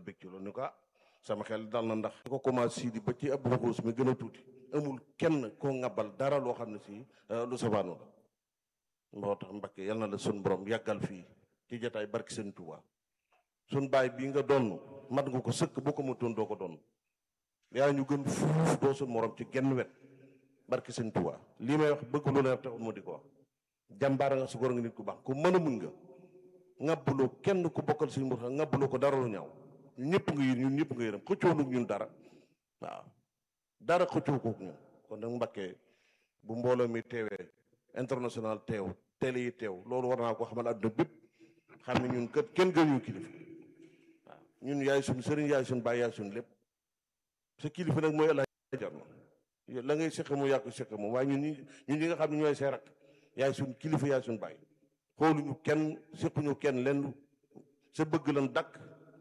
bég ci loolu ni ko ah sama xel dal na ndax ko commencé di ba ci ab xuus mi gën a tuuti amul kenn koo ŋabal dara loo xam ne si lu sabaanu la moo tax Mbakke yal na la sun borom yàggal fii ci jotaay barki seen Tuubaa sun baay bii nga doon mat nga ko sëkk boo ko matoon doo ko doon yaa ñu gën fuuf doo sun morom ci genn wet barki seen Tuubaa lii may wax bëgg lu leer taxul ma di ko wax jàmbaara nga su góor nga nit ku baax ku mën a muñ nga ŋabbuloo kenn ku bokkal suñu mbir ŋabbuloo ko dara lu ñaaw ñun ñëpp nga yër ñun ñëpp nga yërëm xëccoo nag ñun dara waaw dara xëccoo kook ñun kon nag Mbakke bu mbooloo mi teewee international teew télé yi teew loolu war naa ko xamal àdduna bépp xam ne ñun kat kenn gënuñu kilifa waaw ñun yaay suñ sëriñ yaay suñ baay yaay suñ lépp sa kilifa nag mooy El Hadj Jarno la ngay seq mu yàqu seq moom waaye ñun ñi ñun ñi nga xam ne ñooy say rak yaay suñ kilifa yaay suñ baay xooluñu kenn sequñu kenn lenn sa bëgg lan dakk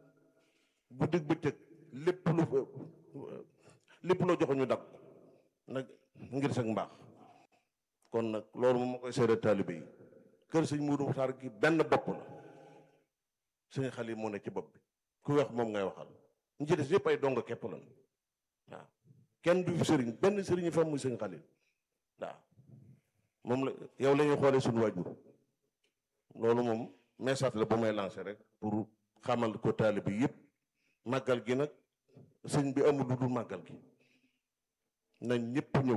bu dëgg bëccëg lépp lu lépp loo joxoon ñu dakk nag ngir sag mbaax kon nag loolu moom ma koy seede taalibe yi kër sëñ Muudu Muxtaar gi benn bopp la sëñ Xalil moo ne ci bopp bi ku wax moom ngay waxal ñu ci des yëpp ay donga képp lan waaw kenn du fi sëriñ benn sëriñ fa muy sëñ Xalil waaw moom la yow la ñuy xoolee suñu waajur loolu moom message la bu may lancé rek pour xamal ko taalibe yi yëpp màggal gi nag sëñ bi amul lu dul màggal gi na ñëpp ñëw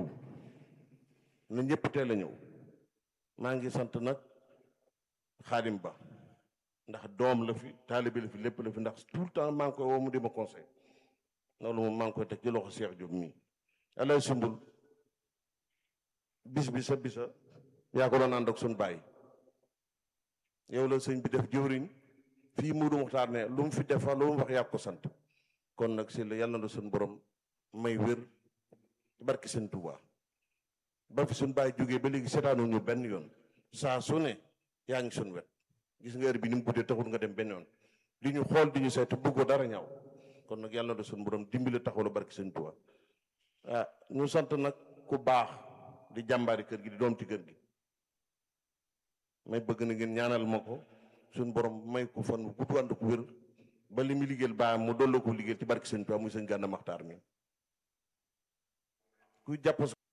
na ñëpp teel a ñëw maa ngi sant nag xaadim ba ndax doom la fi taalibe la fi lépp la fi ndax tout le temps maa ngi koy woo mu di ma conseil loolu moom maa ngi koy teg ci loxo Cheikh Diop mii alay sumbul bis bi sa bisa yaa ko doon ànd ak suñu bàyyi yow la sëñ bi def jëwriñ fii Muudu Muxtaar ne lu mu fi defa lu mu wax yaa ko sant kon nag si la yàlla na suñu borom may wér barki seen Tuubaa ba fi suñ bàyyi jógee ba léegi seetaanu ñu benn yoon saa su ne yaa ngi suñ wet gis nga heure bi ni mu guddee taxul nga dem benn yoon di ñu xool di ñu seetu bëggoo dara ñaaw kon nag yàlla na suñ borom dimbali taxawlu barki seen Tuubaa ah ñu sant nag ku baax di jàmbaari kër gi di doom ci kër gi may bëgg na ngeen ñaanal ma ko suñ borom may ko fan gudd ànd ko wér ba li muy liggéeyal baa mu dolloo ko liggéeyal ci barki seen Tuubaa muy sëñ Gànna Maxtaar mi kuy jàpp